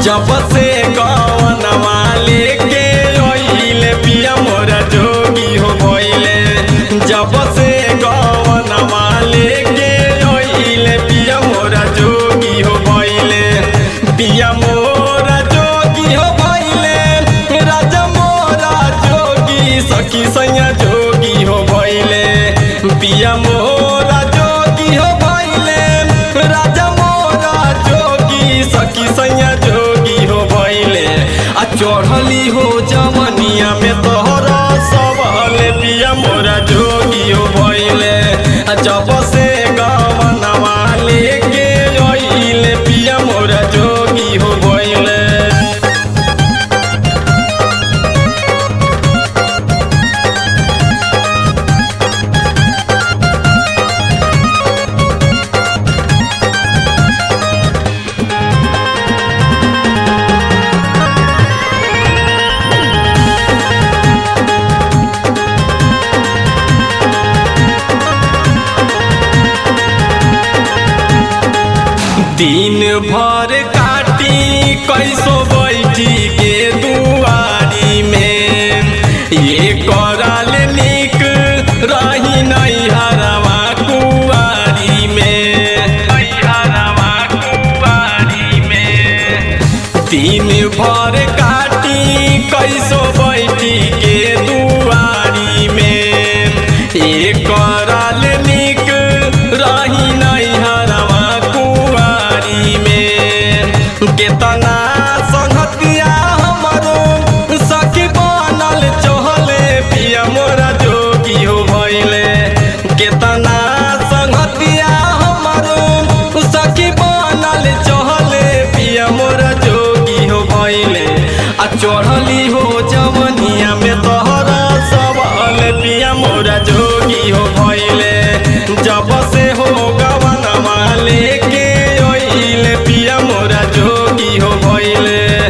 जब से गवनवा लेके ओइले पिया मोरा जोगी हो भइले जब से गवनवा लेके ओइले पिया मोरा जोगी हो भइले पिया मोरा जोगी हो भइले राजा मोरा जोगी सखी सैया जोगी हो भइले पिया मोरा जोगी हो भइले राजा मोरा जोगी सखी सैया जोगी हो भइले आ चढ़ली हो जवनिया में तोहरा सबल पिया मोरा जोगी हो भइले आ जब से गवनवा लेके अइले पिया मोरा जोगी हो भइले दिन भर काटी कैसो बैठी के दुआरी में ये कराल निक रही नहीं हरवा कुआरी में हरवा कुआरी में दिन भर काटी कैसो बैठी के दुआरी में एक कराल निक रही नहीं हरवा कुआरी में केतना संगतिया हमरो सखी बनल चहले पिया मोरा जोगी हो भइले केतना संगतिया हमरो सखी बनल चहले पिया मोरा जोगी हो भइले आ चढ़ली हो जवनिया में तोहरा सबल पिया मोरा जोगी हो भइले जब से हो गवनवा लेके ओइले पिया मोरा जोगी हो भइले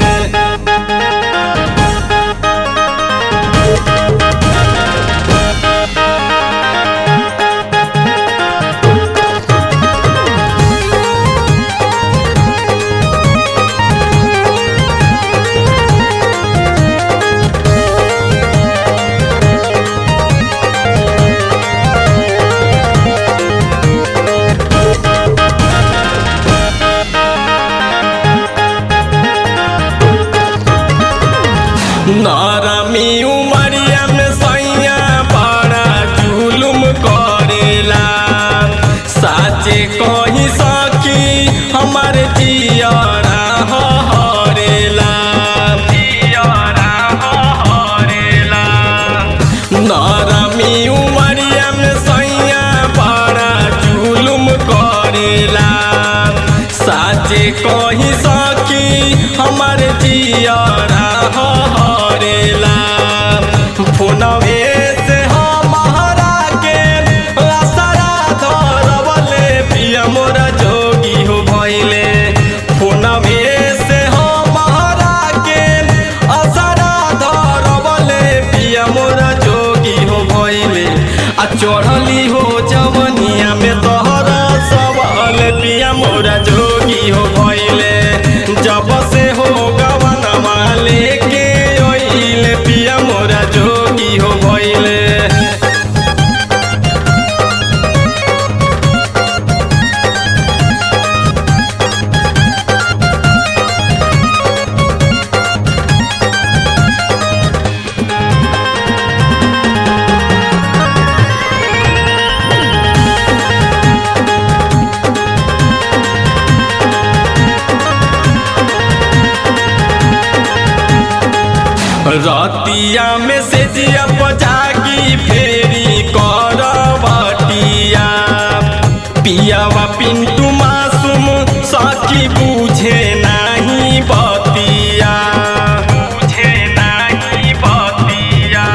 नरमी उमरिया में सैया बड़ा जुलुम करेला साचे कही सकी हमर जियरा हरेला जियरा हरेला नरमी उमरिया में सैया बड़ा जुलुम करेला साचे कही सकी हमर जियरा हरेला फोनवे से हमारा के असरा धरवले पिया मोरा जोगी हो भइले फोनवे से हमारा के असरा धरवले पिया मोरा जोगी हो भइले आ चढ़ली हो जवनिया में तोहरा सबल पिया मोरा जोगी हो भइले जब से हो गवनवा लेके ओइले पिया मोरा जोगी हो भइले रतिया में से जिया जागी फेरी करवटिया पियावा पिंटू मासूम सखी बुझे नहीं बतिया बुझे नहीं बतिया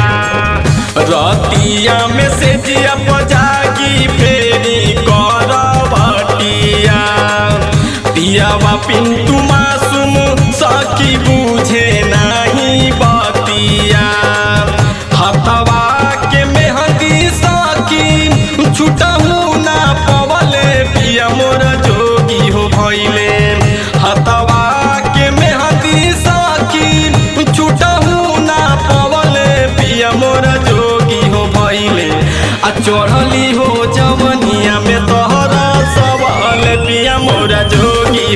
रतिया में से जिया जागी फेरी करवटिया पियावा पिंटू मासूम सखी बुझे नहीं बतिया हथवा के मेहंदी सखी छुटहू ना पवले पिया मोर जोगी हो भइले हथवा के मेहंदी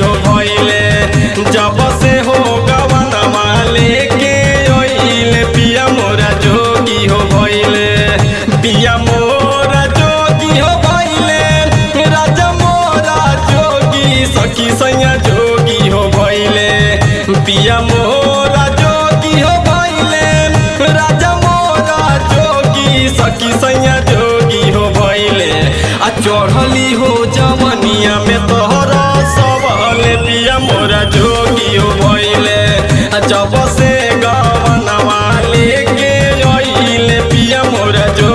हो भइले जब से हो गवनवा लेके ओइले पिया मोरा जोगी हो भइले पिया मोरा जोगी हो भइले राजा मोरा जोगी सखी सैया जोगी हो भइले पिया मोरा जोगी हो भइले राजा मोरा जोगी सखी सैया जोगी हो भइले आ चढ़ली हो जवनिया में तोहरा सबले पिया मोरा जोगी हो भइले आ जब से गवनवा लेके अइले पिया मोरा जोगी